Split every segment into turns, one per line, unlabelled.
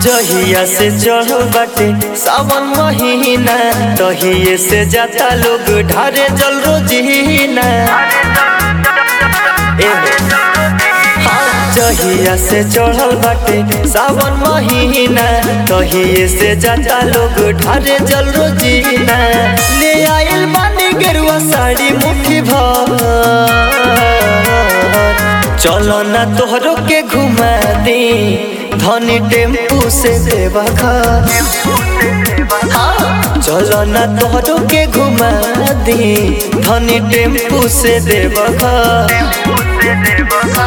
जहिया से चढ़ल बाटे सावन महीना तहिए से जाता लोग ढारे जल रोजीना ए हाँ, जहिया से चढ़ल बाटे सावन महीना तहिए से जाता लोग ढारे जल रोजीना ले आइल बानी गेरुआ साड़ी मुट्ठी भर चलो ना तोहरो के घुमा दी धनी टेम्पू से देवा घर हाँ, चलो ना तोहरो के घुमा दी धनी टेम्पू से देवा घर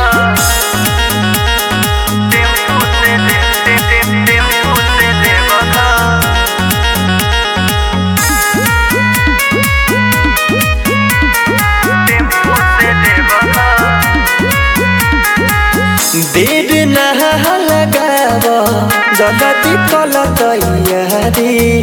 देर नहा लगाव जगती कल तैयारी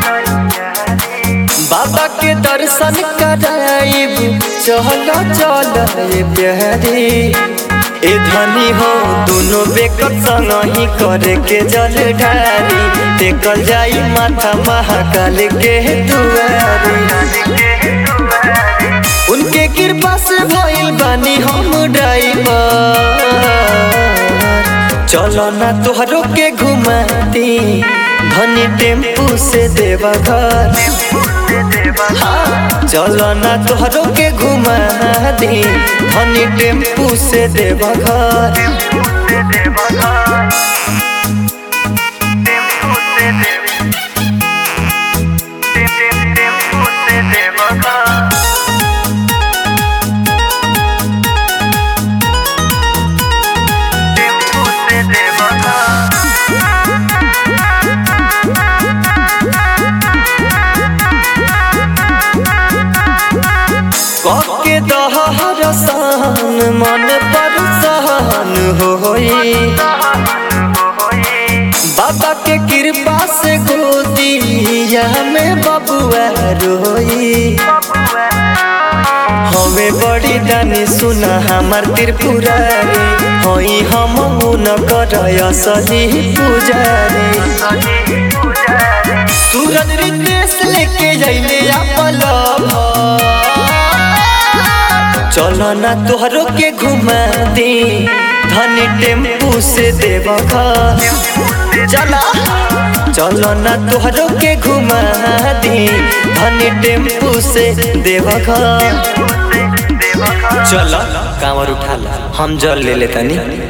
बाबा के दर्शन कराइब चल चल रे प्यारी ए धनी हो दोनों बेकत संग ही करे के जल ढारी टेकल जाई माथा महाकाल के दुआरी उनके कृपा से भइल बानी हम ड्राइवर चलो ना तोहरो के घुमाती धनी टेम्पू से देवा घर हाँ, चलो ना तोहरो के घुमा दी धनी टेम्पू से देवा घर के दहर सहन मन पर सहन होई बाबा के कृपा से गोदिया में बबुआ रोई हमें बड़ी दानी सुना हमार त्रिपुरारी होई हम न कर असली पुजारी सूरज रितेश लेके जैले अपल चलो ना तोहरो के घुमा दी धनी टेम्पू से देवा घर चला चलो ना तोहरो के घुमा दी धनी टेम्पू से देवा घर चलो कांवर उठा ला हम जल ले लेतनी